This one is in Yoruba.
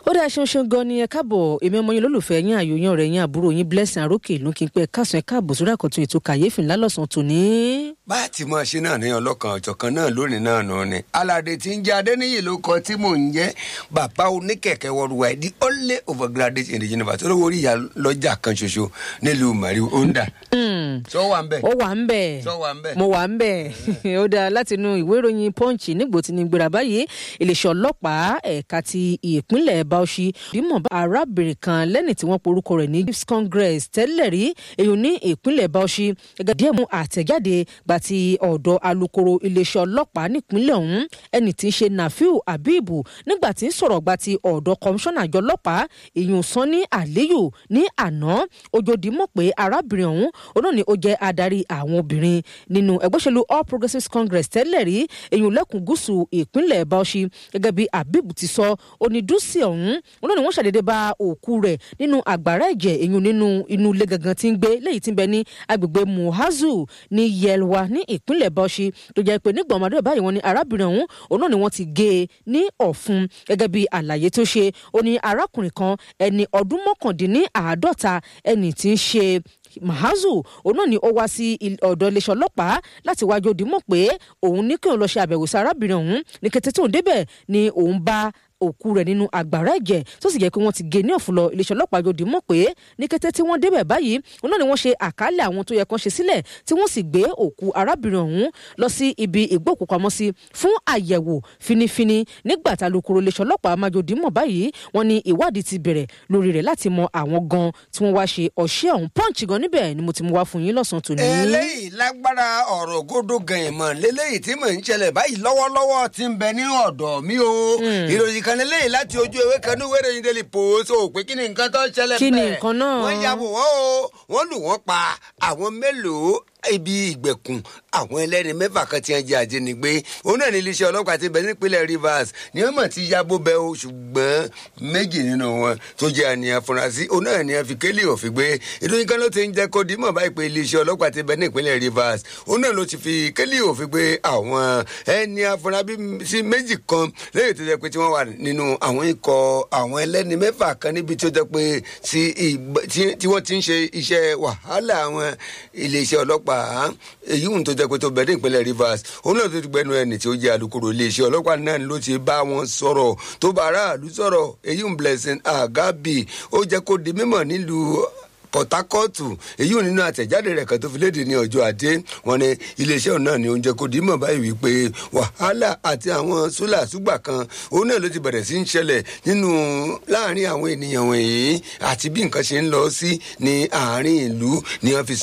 ó dáa ṣeun ṣeun gan ni ẹ káàbọ̀ èmi ọmọ yín lólùfẹ́ yín àyò yín ọ̀rẹ́ yín àbúrò yín blessing arókè ló kí n pẹ́ káàsán ẹ káàbọ̀ sórí àkọ́tún ètò kàyéfì ńlá lọ́sàn-án tòní. bá a ti máa ṣe náà ní ọlọ́kan ọ̀jọ̀kan náà lónìí náà nù ni aládé tí ń jẹ́ adéníyì ló kọ tí mò ń jẹ́ bàbá oníkẹ̀kẹ́ worldwide the only overgraduate in the universe olówó orí ìyá lọ́jà kan ṣoṣo nílùú mari onda. sọ wà ń bẹ̀. ó wà ń bẹ̀ sọ wà ń bẹ̀. mo wà ń bẹ̀ ó dáa láti inú ìwé ìròyìn punch nígbò tí ní gbéra báyìí iléeṣẹ́ ọlọ́pàá ẹ̀ka ti ìpínlẹ̀ bauchi bímọ arábìnrin kan lẹ́ni tí wọ́n porúkọ rẹ̀ ní youth congress tẹ́lẹ̀ rí èyàn ní ìpínlẹ̀ bauchi gẹ́gẹ́ díẹ̀ mú àtẹ̀jáde gba ti ọ̀dọ̀ alukoro iléeṣẹ́ ọlọ́pàá nípínlẹ̀ ọ̀hún ẹni tí ń ṣe nafiu abibu nígbà tí ń sọ̀rọ̀ gba ti ọ̀dọ̀ kọmíṣánná àjọ ọlọ́pàá èyàn sanni aliyu ní àná ojòdì mọ̀ pé arábìnrin ọ̀hún onáà ni ó jẹ́ adarí àwọn obìnrin nínú ẹgbẹ́ òṣèlú all progressives congress tẹ́lẹ̀ rí èyàn lẹ́kùn gúúsù ìpínlẹ̀ bauchi gẹ́gẹ́ bí abibu ti sọ onídùúsì ọ̀hún wọn náà ni wọ́n ṣàdédé bá òkú rẹ̀ nínú àgbàrá ẹ̀jẹ̀ èyàn nínú inú ilé gangan tí ń gbé léyìí tí ń bẹ ní agbègbè muhazu ní yelwa ní ìpínlẹ̀ bauchi tó jẹ́ pé nígbà ọmọdé báyìí wọn ni arábìnrin ọ̀hún òun náà ni wọ́n ti gé e ní ọ̀fun gẹ́gẹ́ bí àlàyé tó ṣe ó ní arákùnrin kan ẹni ọdún mọ́kàndínláàádọ́ta ẹni tí ń ṣe mahazu òun náà ni ó wá sí ọ̀dọ̀ iléeṣẹ́ ọlọ́pàá láti wájú òdìmọ̀ pé òun ní kí òun lọ ṣe àbẹ̀wò sí arábìnrin ọ̀hún ní kété tóun débẹ̀ ni òun bá òkú rẹ̀ nínú àgbàrá ẹ̀jẹ̀ tó sì jẹ́ pé wọ́n ti gé ní ọ̀fun lọ iléeṣẹ́ ọlọ́pàá yóò dìímọ̀ pé ní kété tí wọ́n débẹ̀ báyìí òun náà ni wọ́n ṣe àkálẹ̀ àwọn tó yẹ kán ṣe sílẹ̀ tí wọ́n sì gbé òkú arábìnrin ọ̀hún lọ sí ibi ìgbókùpamọ́sí fún àyẹ̀wò finifini nígbà tá alukoro iléeṣẹ́ ọlọ́pàá máa dìímọ̀ báyìí wọ́n ní ìwádìí ti bẹ̀rẹ̀ lórí rẹ̀ láti mọ àwọn gan tí wọ́n wá ṣe ọ̀ṣẹ́ ọ̀hún pọ́ǹchì gan níbẹ̀ ni mo ti mú wá fún yín lọ́sàn-án tòní. eléyìí lágbára ọ̀rọ̀ gòdó gan ìmọ̀ lélẹ́yìí tí mò ń ṣẹlẹ̀ báyìí lọ́wọ́lọ́wọ́ ti ń bẹ ní ọ̀dọ̀ mi o ìròyìn kan lélẹ́yìí láti ojú ewé kan ní wẹ́rẹ́ yín délé post o pé kí ni nǹkan tó ń ṣẹlẹ̀ Kí ni nǹkan náà? wọ́n ya bò wọ́n o wọ́n lù wọ́n pa àwọn mélòó ibi ìgbèkùn àwọn ẹlẹ́ni mẹ́fà kan ti ń jẹ́ àjẹnigbé òun náà ní iléeṣẹ́ ọlọ́pàá ti bẹ̀ nípínlẹ̀ rivers ní wọ́n mọ̀ ti yábò bẹ́ o ṣùgbọ́n méjì nínú wọn tó jẹ́ àníyàn afurasí òun náà ní àfi kélé òfin gbé ìròyìn kan ló ti ń jẹ́ kó dímọ̀ báyìí pé iléeṣẹ́ ọlọ́pàá ti bẹ̀ nípínlẹ̀ rivers òun náà ló ti fi kélé òfin gbé àwọn ẹni afurasí méjì kan lẹ́yìn tó jẹ́ pé tí wọ́n wà nínú àwọn ikọ̀ àwọn ẹlẹ́ni mẹ́fà kan níbi tó jẹ́ pé tí wọ́n ti ń ṣe iṣẹ́ wàhálà àwọn iléeṣẹ́ ọlọ́pàá èyí ń tó jẹ́ pé tó bẹ̀rẹ̀ ìpínlẹ̀ rivers òun náà tó ti gbẹnu ẹni tí ó jẹ́ alukoro iléeṣẹ́ ọlọ́pàá náà ló ti bá wọn sọ̀rọ̀ tó bá aráàlú sọ̀rọ̀ èyí ń blessing agabi ó jẹ́ kó di mímọ̀ nílùú port harcourt èyí ò nínú àtẹ̀jáde rẹ̀ kan tó fi léde ní ọjọ́ ajé wọn ni iléeṣẹ́ náà ni oúnjẹ kò dímọ̀ báyìí wípé wàhálà àti àwọn sólà ṣùgbà kan òun náà ló ti bẹ̀rẹ̀ sí ń ṣẹlẹ̀ nínú láàrin àwọn ènìyàn wọ̀nyí àti bí nǹkan ṣe ń lọ sí ní àárín ìlú ni wọ́n fi